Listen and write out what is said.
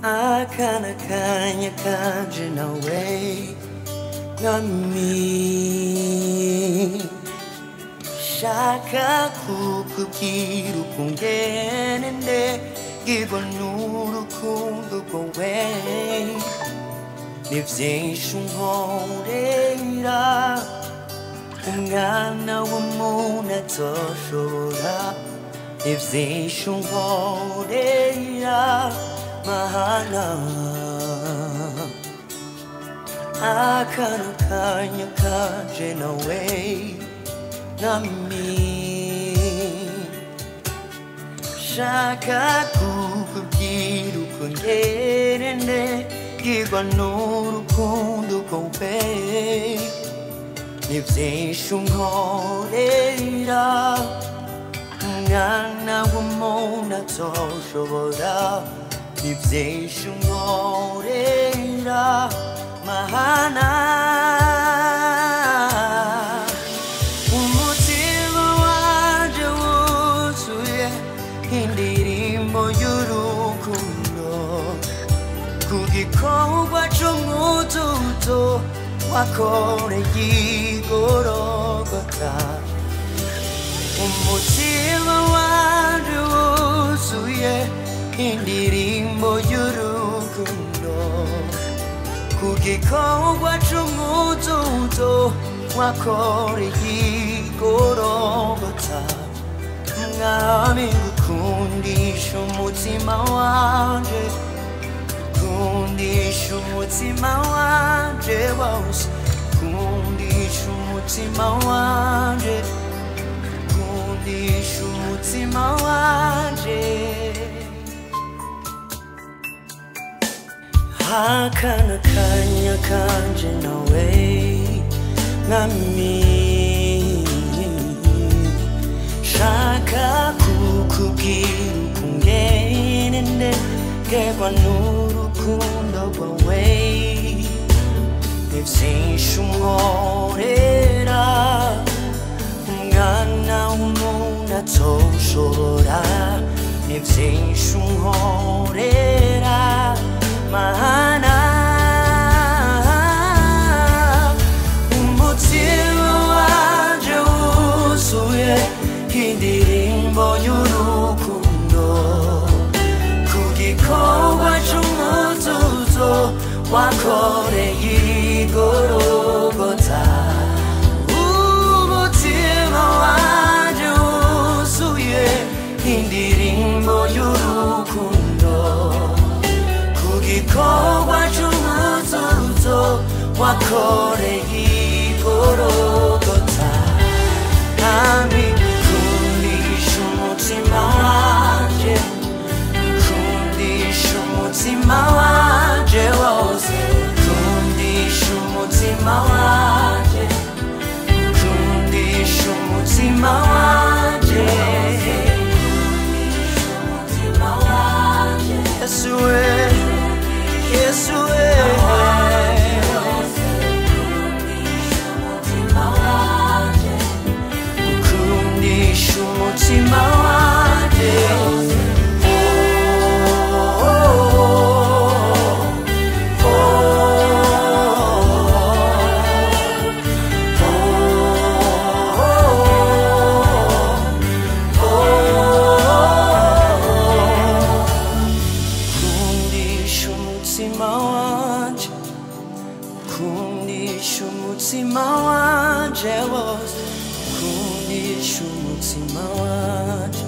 akana kanya kanje nawe nami shaka kukubwira ukungene ndegirwa n'urukundo rwawe ni vyinshi unkorera umwana w'umuntu atoshobora ni vyinshi unkorera mahana akana kanya kanje nawe nami shaka kukubwira uko ngene ndegirwa n'urukundo rwawe ni vyinshi unkorera umwana w'umuntu atoshobora ni vyinshi unkorera mahana umutima wanje wuzuye indirimbo y'urukundo ku gikorwa c'umutuzo wakoreye igorogota umutima wanje wuzuye indirimbo y'urukundo ku gikorwa c'umutuzo wakoreye igorogota mwami gukundisha umutima wanje kundisha umutima wanje wose kundisha umutima wanje kundisha umutima wanje akana kanya kanje nawe nami shaka kukubwira ukungene ndegerwa n'urukundo rwawe ni vyinshi unkorera umwana w'umuntu atoshobora ni vyinshi unkorera mana umutima wanje wuzuye indirimbo y'urukundo ku gikorwa c'umutuzo wakoreye igorogota umutima wanje wuzuye indirimbo y'urukundo ku gikorwa c'umutuzo wakoreye igorogota nami kundisha umutima wanje kundisha umutima wanje wose kundisha umutima wanje kundisha umutima wanje Yesu we Yesu we kundisha umutima wanje Oh, oh, kundisha umutima wanje kundisha umutima wanje wose kundisha umutima wanje